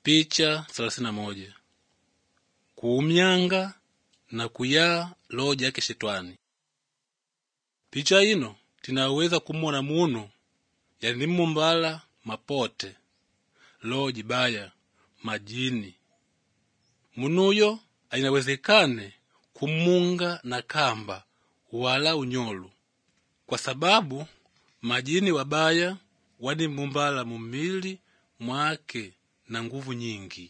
Picha thelathini na moja kuumyanga na kuyaa loho jake shetwani picha ino tinaweza kumona munu yani mumbala mapote loho jibaya majini munuyo ainawezekane kumunga na kamba wala unyolu kwa sababu majini wabaya wani mumbala mumili mwake na nguvu nyingi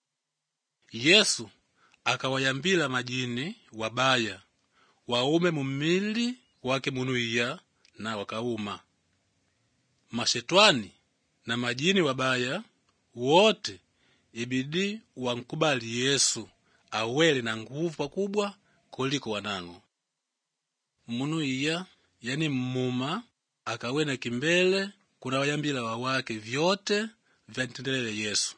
yesu akawayambila majini wabaya waume mumili wake munuiya na wakauma mashetwani na majini wabaya wote ibidi wankubali yesu awele na nguvu pakubwa kuliko wanang'o munu iya yani mmuma akawena kimbele kuna wayambila wawake vyote vyantendelele yesu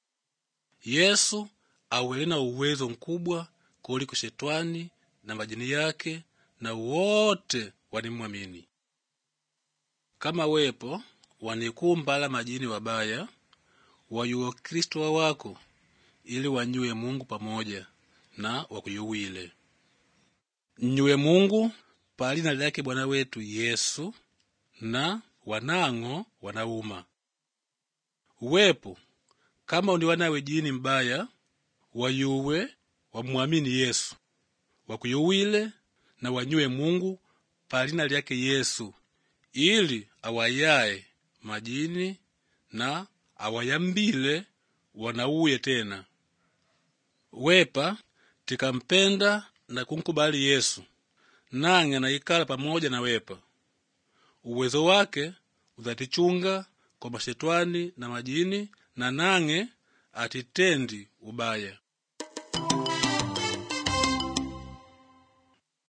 yesu awele na uwezo mkubwa kuliko shetwani na majini yake na wote wanimwamini kama wepo wanikumbala majini wabaya wayuwa kristo wawako ili wanyuwe mungu pamoja na wakuyuwile nyuwe mungu palina lyake bwana wetu yesu na wanang'o wanauma wepo kama uni wanawe jini mbaya wayuwe wamwamini yesu wakuyuwile na wanyuwe mungu palina lyake yesu ili awayaye majini na awayambile wanauye tena wepa tikampenda na kunkubali yesu nang'e naikala pamoja na wepa uwezo wake uzatichunga kwa mashetwani na majini na nang'e atitendi ubaya